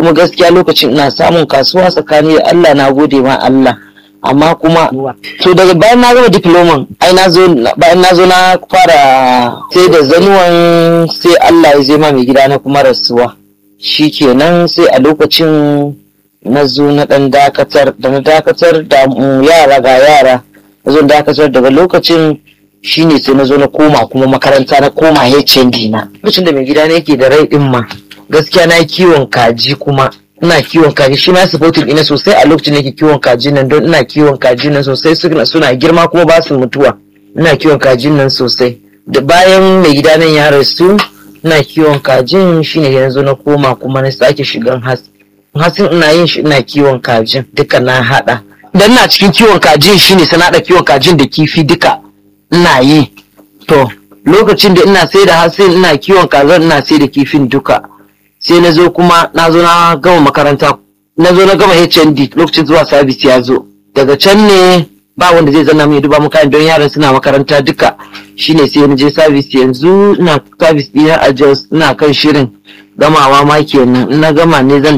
kuma gaskiya lokacin ina samun kasuwa tsakani da Allah na gode ma Allah amma kuma to daga bayan na gama diploman ai na zo bayan na zo na fara sai da zanuwan sai Allah ya zai ma mai gida na kuma rasuwa shikenan sai a lokacin na zo na dan dakatar da na dakatar da mm, yara ga yara na zo na dakatar daga lokacin shine sai na zo na koma kuma makaranta na koma HND na lokacin da mai gida na yake da rai din ma gaskiya na yi kiwon kaji kuma ina kiwon kaji shi ma supporting ina sosai a lokacin da yake kiwon kaji nan don ina kiwon kaji nan sosai suna suna girma kuma ba su mutuwa ina kiwon kajin nan sosai da bayan mai gida nan ya rasu ina kiwon kajin shine da zo na koma kuma na sake shigan hatsi hatsin ina yin shi ina kiwon kajin duka na hada dan ina cikin kiwon kajin shine sai na hada kiwon kajin da kifi duka ina yi to lokacin da ina sai da hatsin ina kiwon kazan ina sai da kifin duka sai na zo kuma na zo na gama makaranta na zo na gama HND lokacin zuwa sabis ya zo daga can ne ba wanda zai zanna mai duba muka don yaran suna makaranta duka shine sai na je sabis yanzu ina sabis ɗina a Jos ina kan shirin gamawa ma kenan in na gama ne zan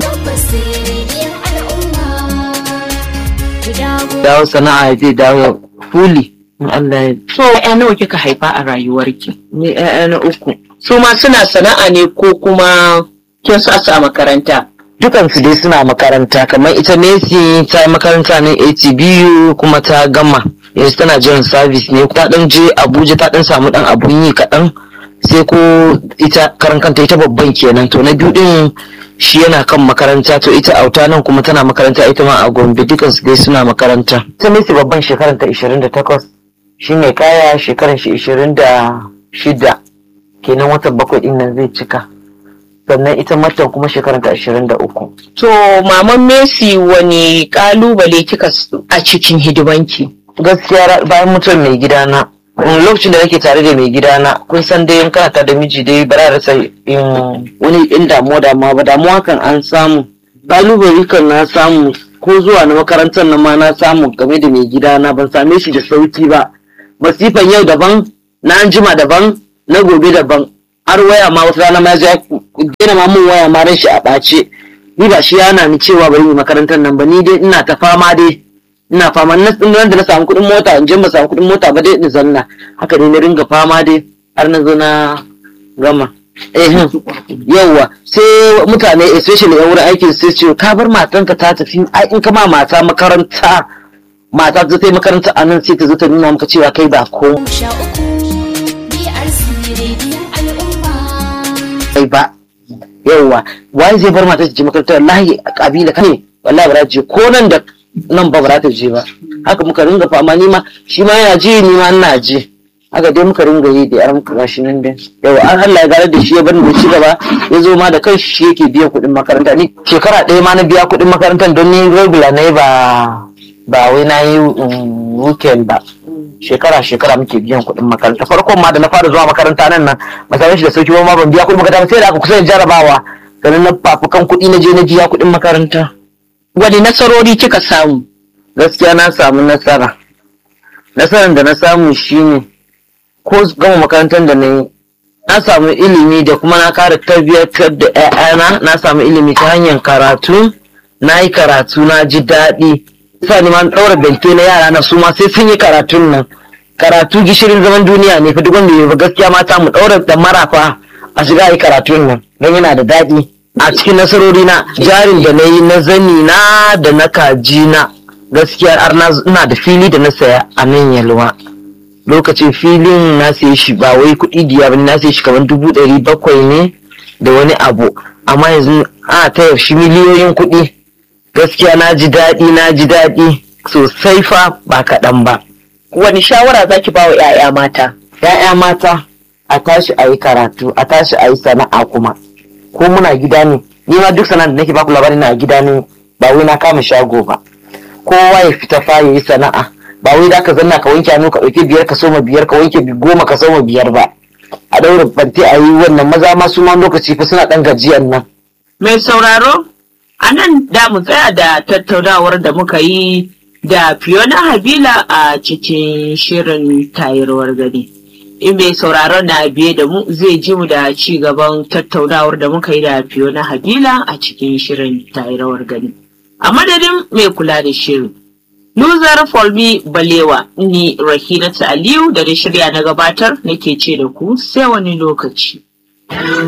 dawo sana'a zai dawo fuli in Allah ya So ‘ya'ya nawa kika haifa a rayuwarki? ni ƴaƴa na uku Su ma suna sana'a ne ko kuma kin sa su a makaranta? dukansu dai suna makaranta kamar ita Messi ta yi makaranta ne ATBU kuma ta gama yanzu tana jiran service ne ta dan je Abuja ta dan samu dan abun yi kaɗan sai ko ita karan kanta ita babban kenan to na biyu din shi yana kan makaranta to ita auta nan kuma tana makaranta ita ma a Gombe dukansu dai suna makaranta ita Messi babban shekaran ta 28 shi mai kaya shekaran shi 26 kenan watan bakwai din nan zai cika sannan ita matan kuma shekaranta ashirin da uku. To maman Messi wani kalubale kika s- a cikin hidimanki? Gaskiya ra- bayan mutuwar mai gidana, mm, lokacin da nake tare da mai gidana, kun san dai in kana tare da miji dai ba za a rasa in wani in damuwa damuwa ba damuwa kan an samu. Kalubale kan na samu ko zuwa na makarantar nan ma na samu game da mai gidana ban same shi da sauki ba. Masifan yau daban, na anjima daban, na gobe daban. har waya ma wata rana ma ya zo ya daina ma mun waya ma ran shi a ɓace ni ba shi yana ni cewa bari yi makarantar nan ba ni dai ina ta fama dai ina fama na nan da na samu kuɗin mota in je ba samu kuɗin mota ba dai in zanna haka ne na ringa fama dai har na zo na gama eh yauwa sai mutane especially yan wurin aikin sai ce ka bar matanka ta tafi ai in ka ma mata makaranta mata ta ta yi makaranta a nan sai ta zo ta nuna maka cewa kai ba ko sha uku BRC rediyon al'umma. kai ba yauwa wai zai bar mata ta je makaranta wallahi a kabila kane wallahi ba za ta je ko nan da nan ba ba za ta je ba haka muka ringa fama ni ma shi ma yana je ni ma ina je haka dai muka ringa yi da yaran gashi nan dai yawa an Allah ya gare da shi ya bar mu ci gaba ya zo ma da kanshi shi yake biyan kuɗin makaranta ni shekara ɗaya ma na biya kuɗin makarantar don ni regular ne ba ba wai na yi um, weekend ba shekara shekara muke biyan kuɗin makaranta farkon ma da na fara zuwa makaranta nan nan ba same shi da sauki ba ma ban biya kuɗin makaranta ba sai da aka kusa da jarabawa sannan na fafukan kuɗi na je na biya kuɗin makaranta Wani nasarori kika samu? gaskiya na samu nasara nasarar da na samu shine ko gama makarantar da na yi na samu ilimi da kuma na kara tarbiyyar da 'ya'yana na samu ilimi ta hanyar karatu na yi karatu na ji daɗi sa ni ma na ɗaura bente na yara na su ma sai sun yi karatun nan karatu gishirin zaman duniya ne fa duk wanda ya ba gaskiya mata mu ɗaura da marafa a shiga yi karatun nan don yana da daɗi a cikin nasarori na jarin da na yi na zani na da na kaji na gaskiya har na ina da fili da na saya a nan yalwa lokacin filin na saye shi ba wai kuɗi diya ba na saye shi kamar dubu ɗari bakwai ne da wani abu amma yanzu ana taya shi miliyoyin kuɗi gaskiya na ji daɗi na ji daɗi sosai fa ba kaɗan ba Wani shawara zaki ba wa 'ya'ya mata? ‘ya'ya mata a tashi a yi karatu a tashi a yi sana'a kuma ko muna gida ne ni ma duk sana'a da nake baku labarin na a gida ne ba wai na kama shago ba kowa ya fita fa ya yi sana'a ba wai da ka zanna ka wanke hannu ka ɗauki biyar ka soma biyar ka wanke goma ka soma biyar ba a ɗaura banti a yi wannan maza ma su ma lokaci fa suna ɗan gajiyan nan Mai sauraro, a nan da mu tsaya da tattaunawar da muka yi da Fiona Habila a cikin shirin tayarwar gari. in mai sauraron na biye da mu zai ji mu da ci gaban tattaunawar da muka yi da Fiona Habila a cikin shirin tayi rawar gani. A madadin mai kula da shirin. Luzar Folmi Balewa ni Rahinatu Aliyu da da shirya na gabatar nake ce da ku sai wani lokaci.